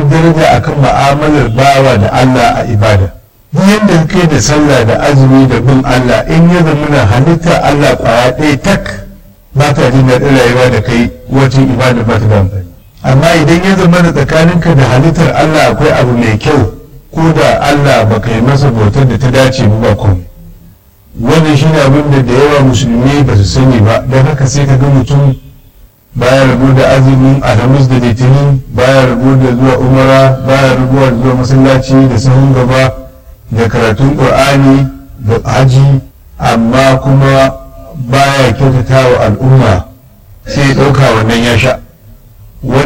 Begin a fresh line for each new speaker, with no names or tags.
daraja akan ma'amalar bawa da Allah a ibada yadda kai da sallah da azumi da bin Allah in ya zama na halitta Allah kwaya ɗaya tak ba ta jin daɗin rayuwa da kai wacce ibada ba ta da amfani amma idan ya zama da tsakaninka da halittar Allah akwai abu mai kyau ko da Allah ba ka yi masa bautar da ta dace ba komai wannan shi ne abin da da yawa musulmi ba su sani ba don haka sai ka ga mutum baya rabu da azumin alhamis da litinin baya rabu da zuwa umara baya rabu da zuwa masallaci da sahun gaba da karatun ƙur'ani da haji amma kuma baya kyautata wa al'umma sai ya ɗauka wannan ya sha